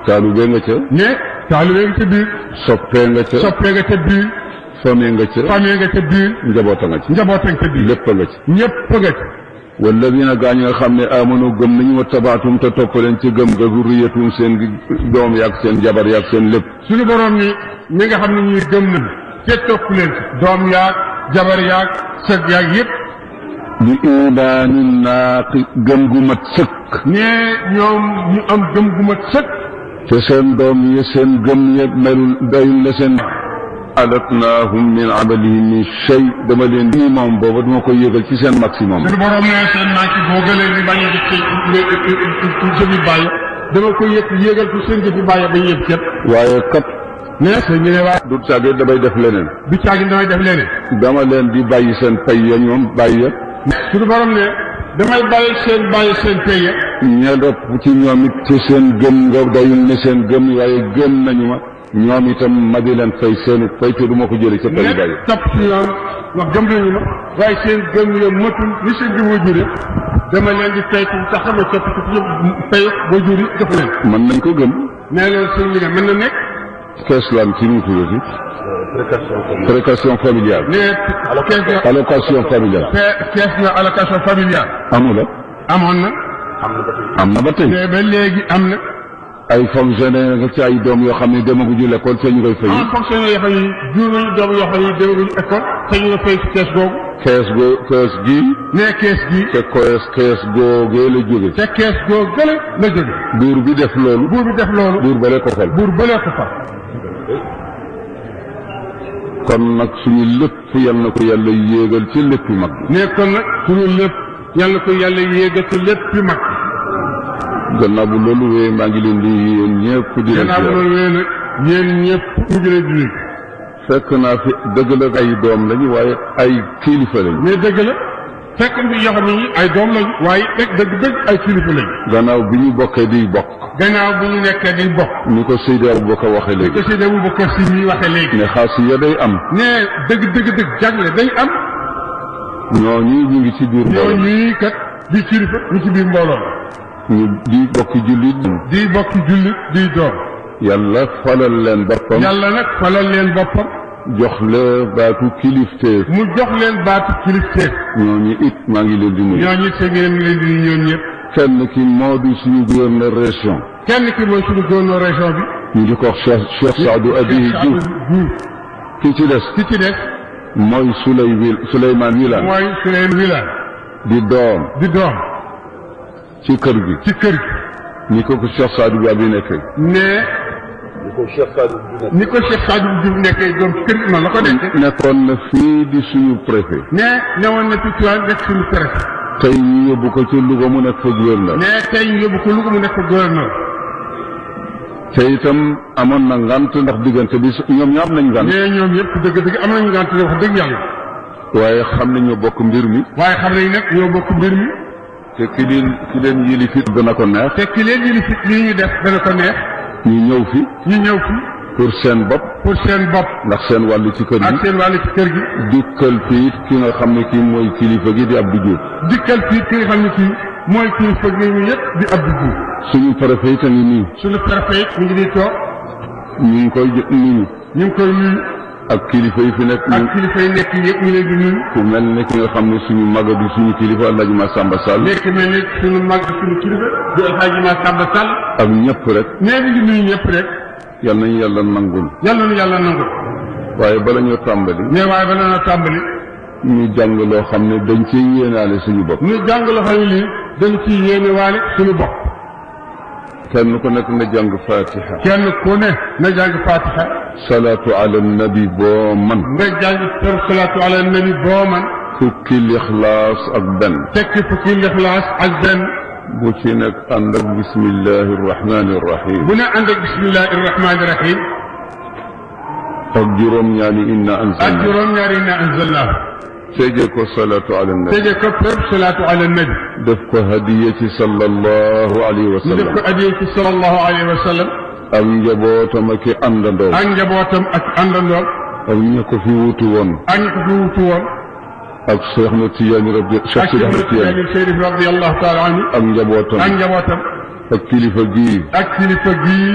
taalube nga ca ne taalibe nga ca biir soppee nga ca soppee nga ca biir famille nga ca famille nga ca biir njaboota nga ca njaboota nga ca biir lépp nga ca ñëpp nga ca walladina gaa ñi nga xam ne amanu gëm nañu wa tabaatum te topp leen ci gëm ga zurriyatum seen doom yaag seen jabar yaag seen lépp suñu borom ni ñi nga xam ne ñuy gëm nañu te topp leen ci doom yaag jabar yaag sët yaag yëpp li imaanin naaqi gëm gu mat sëkk ne ñoom ñu am gëm gu mat sëkk te seen doom yi seen gëm yëpp melul doyul la seen alatnaahum min amalihim min shay dama leen di moom booba dama koy yëgal ci seen maximum suñu borom ne seen naa ci boo gëlee ni bañ a jëf ci jëfi bàyyi dama koy yëg yéegal ci seen jëfi bàyyi ba yëpp ket waaye kat ne sëñ bi ne waa du tàggee damay def leneen du caagin damay def leneen dama leen di bàyyi seen pay ya ñoom bàyyi ya suñu borom ne damay bàyyi seen bàyyi seen paye ña dopp ci ñoom it ci seen gëm nga doyul ne seen gëm waaye gëm nañu ma ñoom itam ma di leen fay seen fay te du ma ko jëlee ca pay ne bàyyi topp ci ñoom wax gëm nañu ma waaye seen gëm ya matul ni seen gëm wa jure dama leen di fay ci sax dama topp ci fay ba juri jox leen mën nañ ko gëm nee loolu sëñ bi ne mën na nekk kees laan ci nu tuddati précaution familiale ne kees na allocation familiale fe- kees na allocation familiale amula amoon na am na ba tey mais ba léegi am na ay fonctionnaire nga ci ay doom yoo xam ne demaguñu l'école te ñu koy fay en fonctionnaire yoo xam ne jur nañu doom yoo xam ne demaguñu école te ñu nga fay ci kees googu kees go kees gi ne kees gi te kees kees googee la jóge te kees googu gële la jóge buur bi def loolu buur bi def loolu buur bale ko fal buur bëlee ko fa kon nag suñu lépp yal na ko yàlla yéegal ci lépp mag ne kon nag suñu lépp yàlla ko yàlla yéega ci lépp yu mag gannaaw bu loolu wéyee maa ngi leen di yéen ñëpp di leen gannaaw ziar loolu wéy nag yéen ñëpp ñu ngi leen di nuyu fekk naa fi dëgg la ay doom lañu waaye ay kilifa lañu mais dëgg la fekk fi yoo xam ne ñi ay doom lañu waaye rek dëgg dëgg ay kilifa lañu gannaaw bi ñu bokkee di bokk gannaaw bu ñu nekkee di bokk ni ko Seydi Aboubacar waxee ko léegi si demu ba kër si ñuy waxee léegi ne xaas ya day am ne dëgg dëgg dëgg jagle dañ am ñooñu ñu ngi ci biir ñoo mbooloo ñii kat di kilifa ñu ci biir mbooloo ñu di bokki jullit di bokki jullit di doom yàlla falal leen boppam yàlla nag falal leen boppam jox la baatu kilifteef mu jox leen baatu kilifteef ñooñu it maa ngi leen di nuyu ñooñu te ngeen ngi leen di nuyu ñoom ñëpp kenn ki moo di suñu gouverneur région kenn ki mooy suñu gouverneur région bi ñu di ko wax Cheikh Cheikh Saadou Abiy Diouf Diouf ki ci des ki ci des mooy Souley Wil Souleymane Wilane mooy Souleymane Wilane di doom di doom ci kër gi ci kër gi ni ko ko Cheikh Saadou bi abi nekkee ne ni ko Cheikh Sadio Diouf nekkee doom ci kër gi noonu la ko nekk nekkoon na fii di suñu préfet ne newoon na fi Tiwaawan nekk suñu préfet tey ñu yóbbu ko ci Louga mu nekk fa gouverneur ne tey ñu yóbbu ko Louga mu nekk gouverneur te itam amoon na ngant ndax diggante bi ñoom ñoo am nañ ngant ne ñoom yëpp dëgg dëgg am nañu ngànt wax dëgg yàlla waaye xam ne ñoo bokk mbir mi waaye xam nañ nag ñoo bokk mbir mi te ki leen ki leen yili fit dana ko neex te ki leen yëli fit lii ñu def dana ko neex ñu ñëw fi ñu ñëw fi pour seen bopp pour seen bopp ndax seen wàllu ci kër ak gi seen wàllu ci kër gi dikkal fi it ki nga xam ne kii mooy kilifa gi di Abdou Diouf dikkal fii ki nga xam ne kii mooy kii fëg ñu yëpp di Abdou Diouf suñu préfet it a ngi nii suñu préfet mi ngi nii toog ñu ngi koy jë- nuyu ñu ngi koy nuyu ak kilifa yi fi nekk ñu ak kilifa yi nekk yëpp ñu leen di nuyu ku mel ne ki nga xam ne suñu maga di suñu kilifa Alhaji Massamba Sall nekk mel ni suñu mag suñu kilifa di Alxaaji Massamba Sall ak ñëpp rek nee mi ngi nuyu ñëpp rek yal nañu yàlla nangul yàlla nu yàlla nangu waaye bala ñoo tàmbali mais waaye ba na tàmbali ñu jàng loo xam ne dañ ci yéenaale suñu bopp ñu jàng loo xam ne lii dañu ci yéene waale suñu bopp kenn ku nekk nga jàng fatiha kenn ku ne na jàng fatiha salaatu ala nabi boo man nga jàng tër salaatu ala nabi boo man fukki lixlaas ak benn tekki fukki lixlaas ak benn bu ci nekk ànd ak bismillahi irrahmani irrahim bu ne ànd ak bismillahi irrahmani irrahim ak juróom-ñaari inna ak anzalna juróom-ñaari na anzalnaahu tëjee ko salaatu ala nabi tëje ko tër salaatu ala nabi def ko hadiya ci sallallahu alayhi wa ñu def sallam ko adiyee ci sallallahu alayhi wa sallam ak njabootam ak i àndandoo ak njabootam ak àndandoom ak ña ko fi wutu woon ak ñi ko fi wutu woon ak Cheikh na Tiyaani rabbi ak Cheikh Sidi Ahmed Cheikh Tiyaani Chérif radiyallahu taala anhu ak njabootam ak njabootam ak kilifa gii ak kilifa gii